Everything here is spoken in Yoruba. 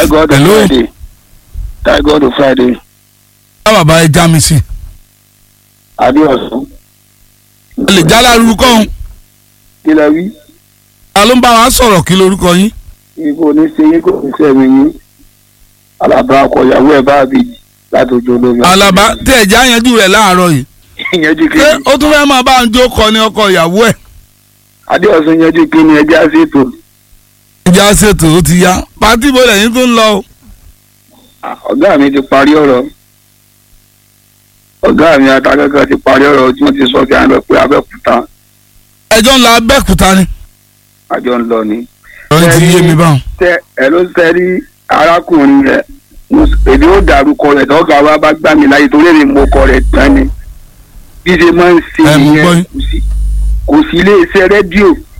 Thank God on hello Friday. Thank God on Friday. bá bàbá ẹ já mi sí Adéọ̀sán. ẹ lè já lárúkọ òun Kí lẹ wí? ta ló ń bá wa sọ̀rọ̀ kí lorúkọ yín Ibo ní ṣe yín kò ní sẹ́mi yín. Alaba ọkọ ìyàwó ẹ̀ bá àbí láti ojú olómi. alaba tí ẹ já yanjú rẹ̀ láàárọ̀ yìí Yanjú kí ṣé ni? ó tún fẹ́ máa bá ń jó kọ ní ọkọ ìyàwó ẹ̀ Adéọ̀sán yanjú kí ni ẹja ṣètò. ìjà ṣètò ó ti yá pàtí ìbò lẹ́yìn tó ń lọ o. Ọ̀gá mi ti parí ọ̀rọ̀. Ọ̀gá mi atakẹ́kọ̀ọ́ ti parí ọ̀rọ̀ tí wọ́n ti sọ kí á lọ pé Abẹ́òkúta ẹjọ́ ń lọ abẹ́kúta ni. àjọ ń lọ ni. ọ̀rẹ́ ti yé mi báwọn. tẹ ẹ ló tẹ rí arákùnrin rẹ èmi ó dárúkọ rẹ tọ́ka wa bá gbà mí láyé torí èmi mo kọ rẹ tán ni bí ṣe máa ń ṣe Ẹ, mo gbọ́ ìyẹn yín. kò sí kò sí iléeṣẹ́ rédíò